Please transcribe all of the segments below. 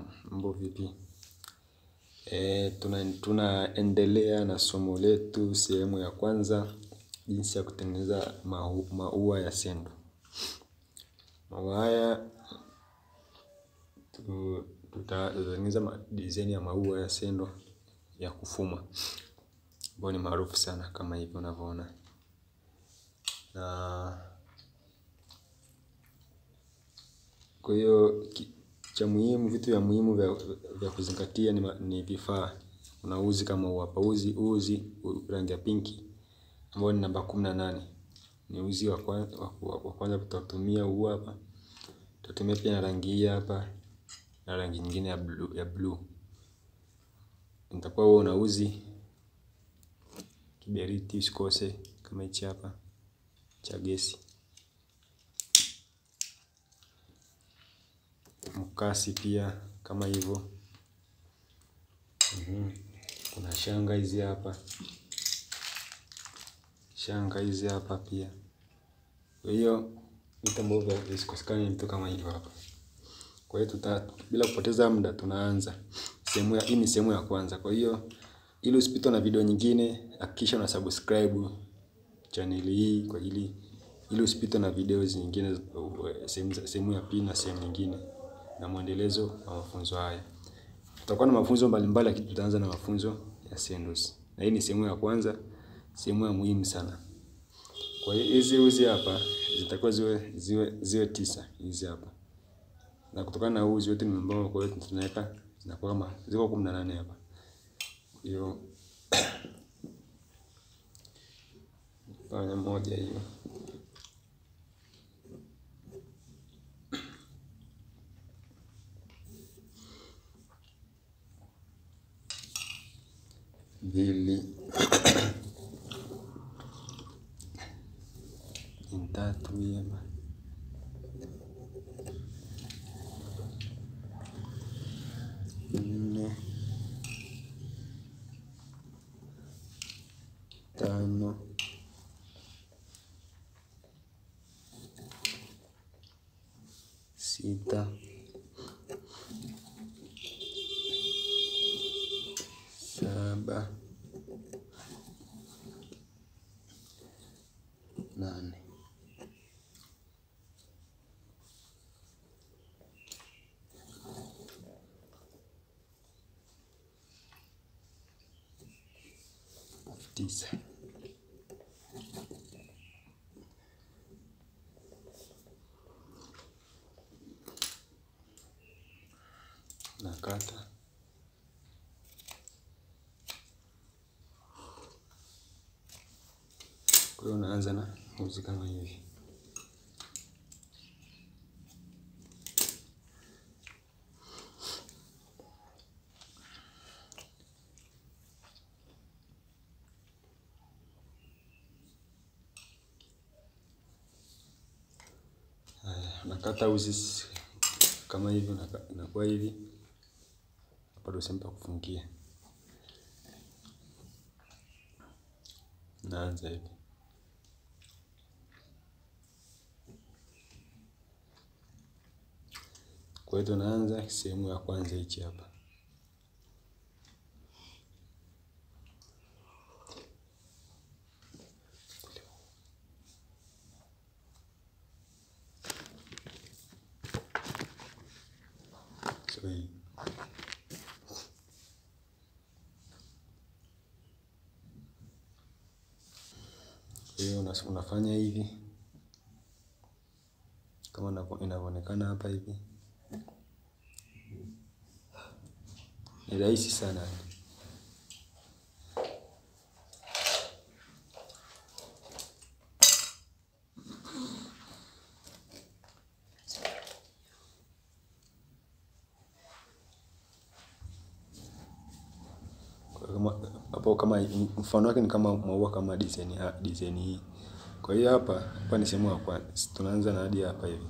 mambo vipi? E, tuna, tunaendelea na somo letu sehemu ya kwanza jinsi ya kutengeneza mau, maua ya sendo. Maua haya tu- tutatengeneza design ya maua ya sendo ya kufuma ambayo ni maarufu sana kama hivyo unavyoona, na kwa hiyo ki- cha muhimu, vitu vya muhimu vya, vya kuzingatia ni, ma- ni vifaa. Kuna uzi kama huu hapa, uzi uzi u- rangi ya pinki ambao ni namba kumi na nane ni uzi wa kwanza, wa, wa, wa kwanza tutatumia huu hapa. Tutatumia pia na rangi hii hapa na rangi nyingine ya blue, ya blue. Nitakuwa wewe una uzi kiberiti usikose kama hichi hapa cha gesi, mkasi pia kama hivyo. Mhm. Kuna shanga hizi hapa, shanga hizi hapa pia. Kwa hiyo vitu ambavyo visikosekane ni vitu kama hivyo hapa. Kwa hiyo tuta, bila kupoteza muda tunaanza sehemu ya hii ni sehemu ya kwanza. Kwa hiyo ili usipitwe na video nyingine, hakikisha una subscribe channel hii kwa ili ili usipitwe na video nyingine sehemu za- sehemu ya pili na sehemu nyingine na mwendelezo wa mafunzo haya. Tutakuwa na mafunzo mbalimbali lakini tutaanza na mafunzo ya sendos. Na hii ni sehemu ya kwanza, sehemu ya muhimu sana. Kwa hiyo hizi uzi hapa zitakuwa ziwe ziwe ziwe tisa hizi hapa. Na kutokana na uzi wote ni ambao kwa hiyo tunaweka zinakuwa kama ziko 18 hapa. Hiyo fanya moja hiyo. Mbili. Ni tatu hii hapa. Nne. Tano. Sita. Saba. Nane. Tisa. Nakata. Kwa hiyo unaanza na uzi kama hivi. Haya, nakata uzi s- kama hivi, unaka- inakuwa hivi. Hapa ndio sehemu pa kufungia. Naanza hivi. Kwa hiyo tunaanza sehemu ya kwanza hichi hapa. So hii. Kwa hiyo una- unafanya hivi kama inavyo- inavyoonekana hapa hivi. Ni rahisi sana. Kwa hiyo kama hapo kama mfano wake ni kama maua kama design ha- design hii. Kwa hiyo hapa hapa ni sehemu ya kwanza. Tunaanza na hadi hapa hivi.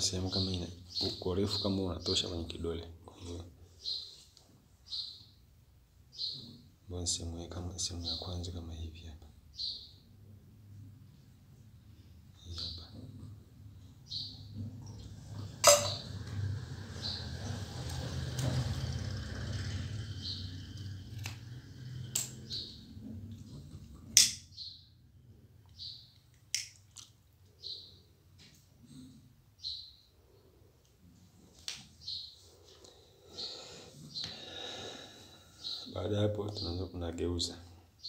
sehemu kama ina kwa urefu kama unatosha kwenye kidole kwa hiyo ambayo ni sehemu ya kama sehemu ya kwanza kama hivi hapa hii hapa baada ya hapo tunaanza tunageuza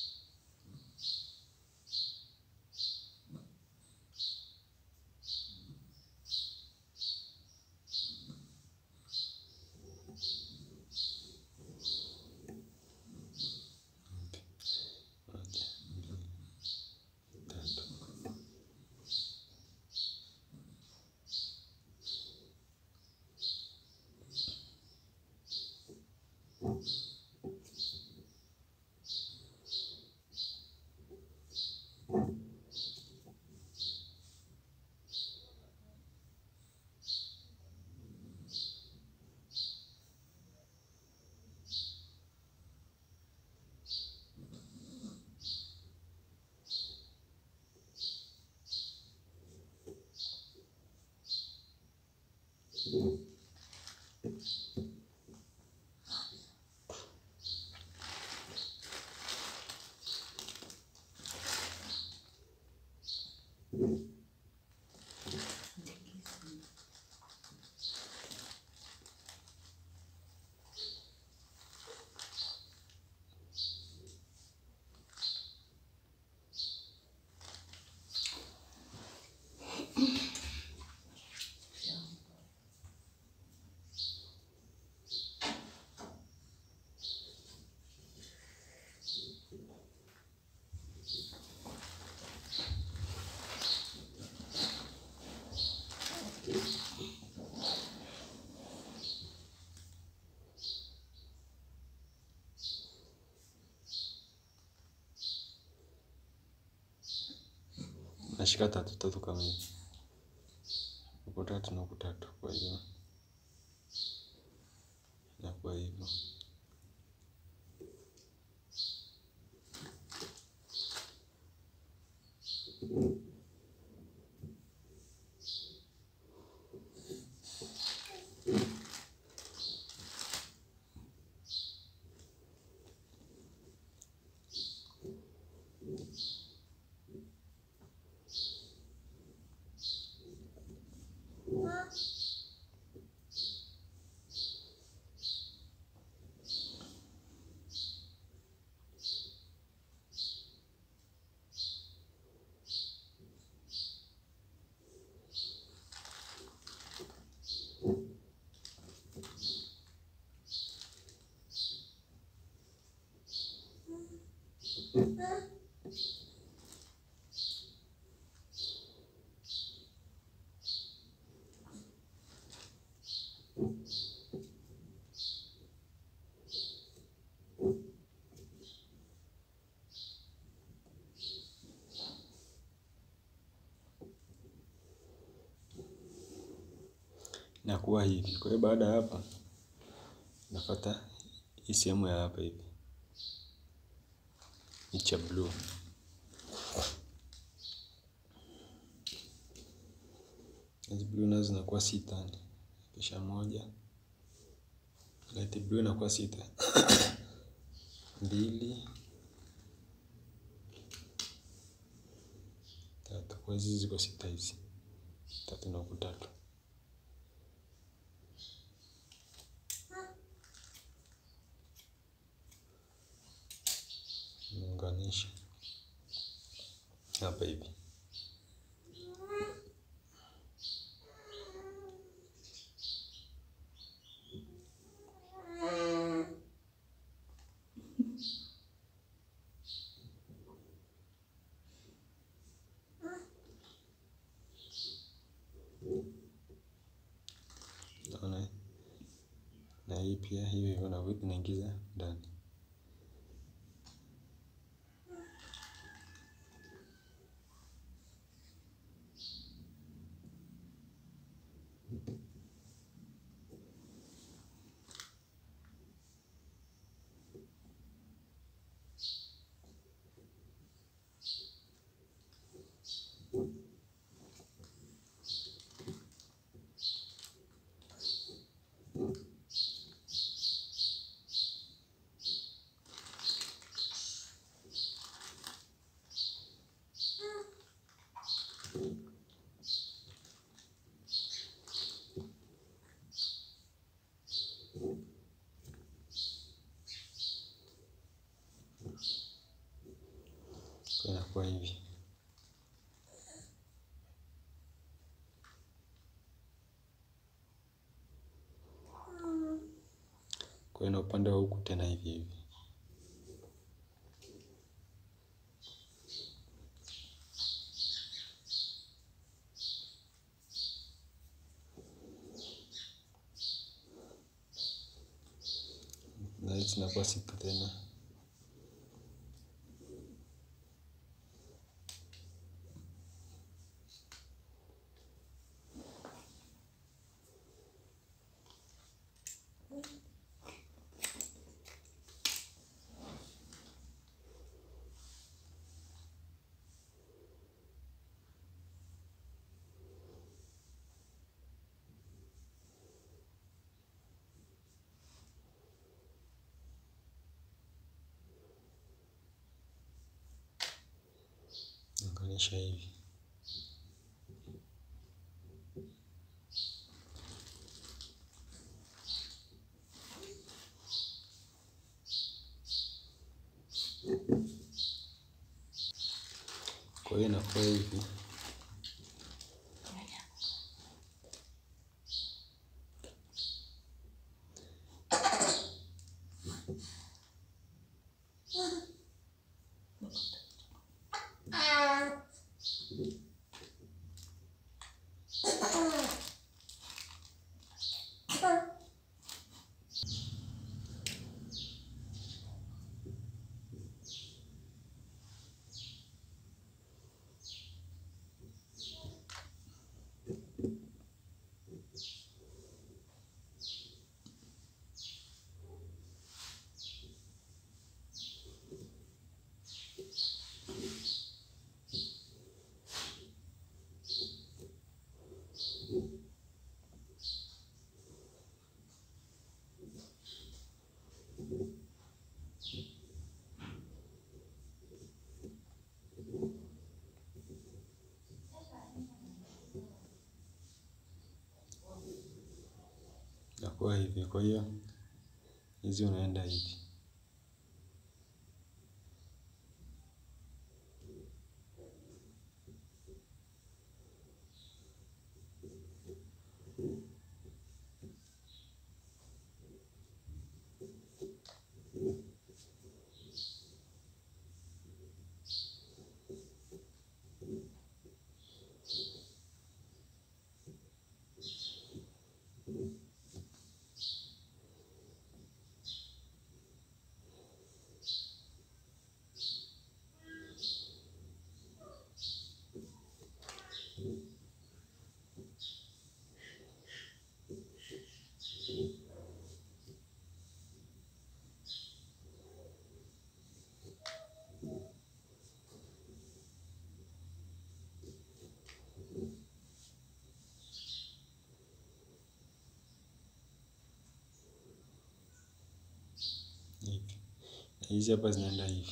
moja mbili tatu nashika tatu tatu kama hivi huku tatu na huku tatu kwa hiyo inakuwa hivyo inakuwa hivi kwa hiyo baada ya hapa napata hii sehemu ya hapa hivi ni cha blue hizi blue nazo zinakuwa sita kisha moja light blue inakuwa sita mbili tatu kwa hizi ziko sita hizi tatu na huku tatu niunganishe hapa hivi naona na hii pia hiyo hivyo na naingiza ndani Kwa inakuwa hivi. Kwa hiyo na upande wa huku tena hivi hivi. Na hizi zinakuwa sipu tena. Naunganisha hivi. Kwa hiyo inakuwa hivi. Inakuwa hivi. Kwa hiyo hizi unaenda hivi. Hivi. Na hizi hapa zinaenda hivi.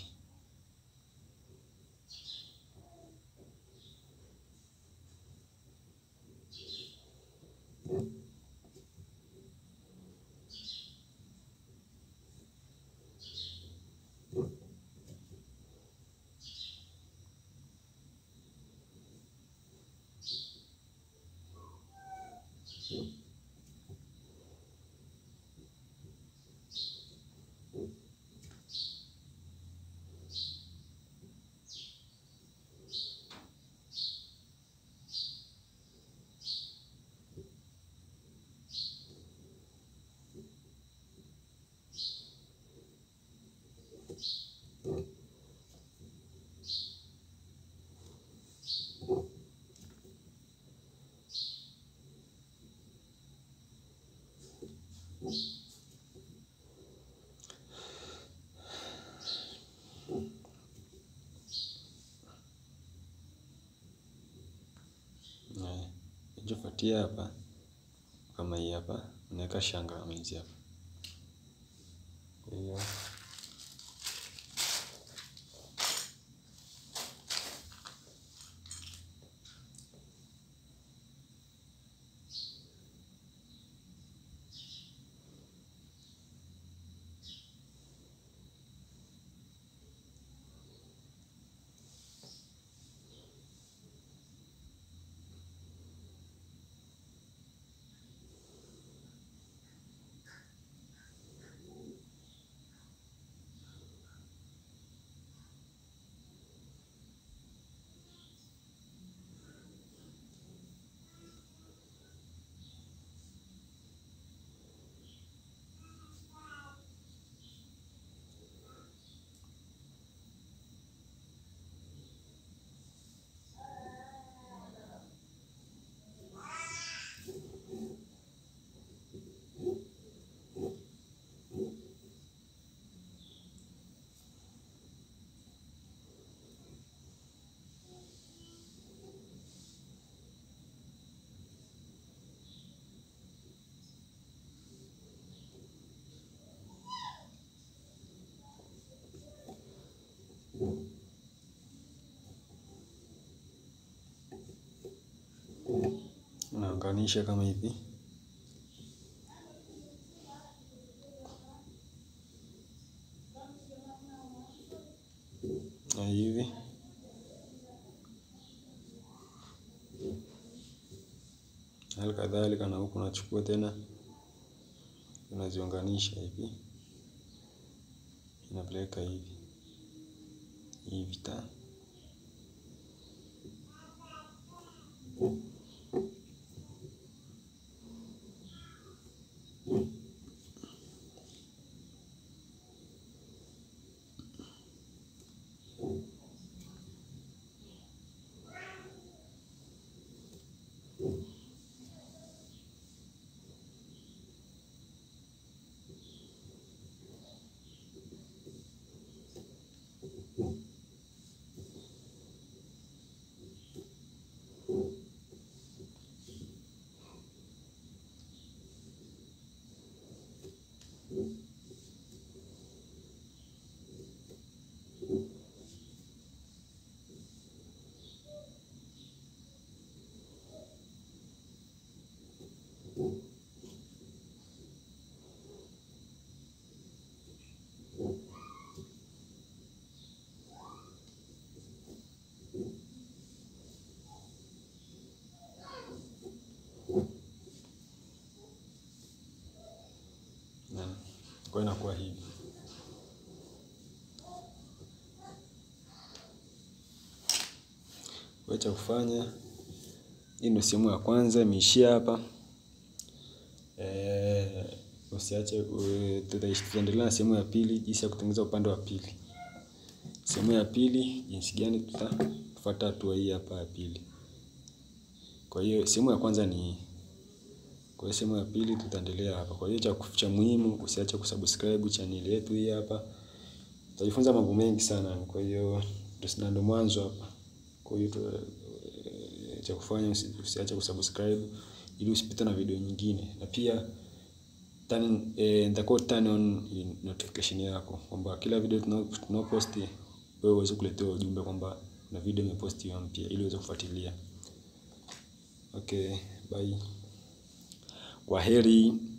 Kinachofuatia hapa kama hii hapa, unaweka shanga kama hizi hapa. Kwa hiyo unaunganisha kama hivi. Na hivi. Hali kadhalika na huku unachukua tena unaziunganisha hivi, unapeleka hivi hivi ta kwa inakuwa hivi. Kwa cha kufanya, hii ndio sehemu ya kwanza imeishia hapa. Eh, usiache tutaendelea na sehemu ya pili, jinsi ya kutengeneza upande wa pili. Sehemu ya pili, jinsi gani tutafuata hatua hii hapa ya pili. Kwa hiyo sehemu ya kwanza ni kwa hiyo sehemu ya pili tutaendelea hapa. Kwa hiyo cha cha muhimu usiache kusubscribe channel yetu hii hapa. Utajifunza mambo mengi sana. Kwa hiyo ndio ndio mwanzo hapa. Kwa hiyo cha kufanya usiache kusubscribe ili usipite na video nyingine. Na pia turn eh, nitakuwa turn on notification yako kwamba kila video tunaposti wewe uweze kuletewa ujumbe kwamba na video imepostiwa mpya ili uweze kufuatilia. Okay, bye. Kwaheri.